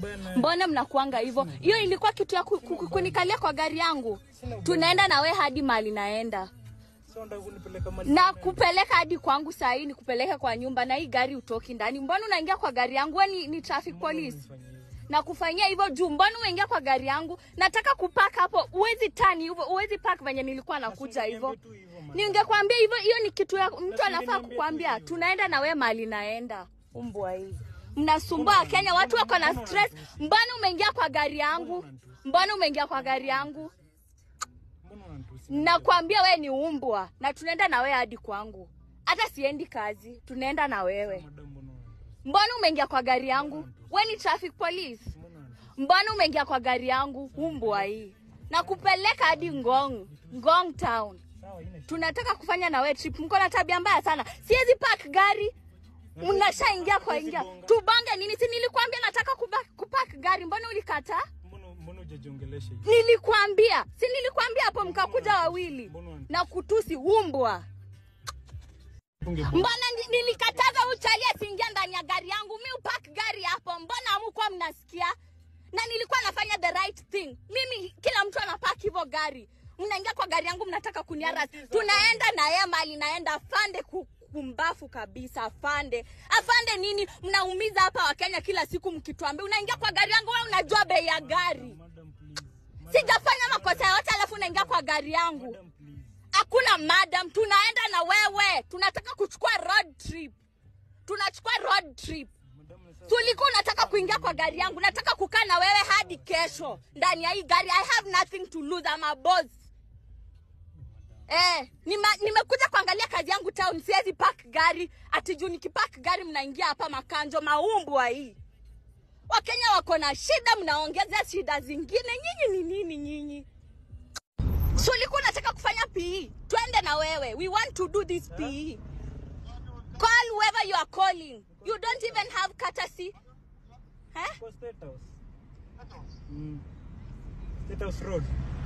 ubaya naye. mbona mnakuanga hivyo hiyo ilikuwa kitu ya ku- ku- kunikalia kwa gari yangu tunaenda na we hadi mali naenda Sasa unataka kunipeleka mali na kupeleka hadi kwangu saa hii ni kupeleka kwa nyumba na hii gari utoki ndani mbona unaingia kwa gari yangu we ni, ni traffic police Nifanyie hivyo. na kufanyia hivyo juu mbona umeingia kwa gari yangu nataka kupak hapo uwezi tani hivyo uwezi pak venye nilikuwa nakuja hivyo Niambie tu hivyo, man. ningekwambia hivyo hiyo ni kitu ya mtu si anafaa niambie tu kukwambia hivyo. tunaenda na we mali naenda umbwa hii mnasumbua wakenya watu wako na stress mbona umeingia kwa gari yangu mbona umeingia kwa gari yangu Mbona unanitusi? nakwambia we ni umbwa na tunaenda na wewe hadi kwangu hata siendi kazi tunaenda na wewe Madam, mbona unanitusi? mbona umeingia kwa gari yangu we ni traffic police Mbona unanitusi? mbona umeingia kwa gari yangu umbwa hii na kupeleka hadi ngong ngong town Sawa, ine. tunataka kufanya na wewe trip mko na tabia mbaya sana siwezi park gari mnashaingia kwa ingia tubange nini si nilikwambia nataka kuba- kupark gari mbona ulikataa Mbona mbona hujajiongelesha hivi? nilikwambia si nilikwambia hapo mkakuja wawili Mbona unanitusi? na kutusi umbwa Unge- mbona ni- nilikataza uchali asiingia ndani ya gari yangu mi upak gari hapo mbona amukuwa mnasikia na nilikuwa nafanya the right thing mimi kila mtu anapak hivyo gari mnaingia kwa gari yangu mnataka kuniaras tunaenda na yeye mali naenda afande ku- kumbafu kabisa afande afande nini mnaumiza hapa wakenya kila siku mkituambia unaingia kwa gari yangu we unajua bei ya gari Madam, please. sijafanya makosa yote alafu unaingia kwa gari yangu Madam, please. hakuna madam tunaenda na wewe tunataka kuchukua road trip tunachukua road trip Madam, sasa- tulikuwa unataka kuingia kwa gari yangu nataka kukaa na wewe hadi kesho ndani ya hii gari i have nothing to lose I'm a boss Eh, nima- nimekuja kuangalia kazi yangu town siwezi park gari ati juu nikipark gari mnaingia hapa makanjo maumbwa hii wakenya wako na shida mnaongeza shida zingine nyinyi ni nini nyinyi so ulikuwa unataka kufanya pe twende na wewe we want to do this pe call whoever you are calling you don't even have courtesy eh? Kwa State House. Mm. State House Road.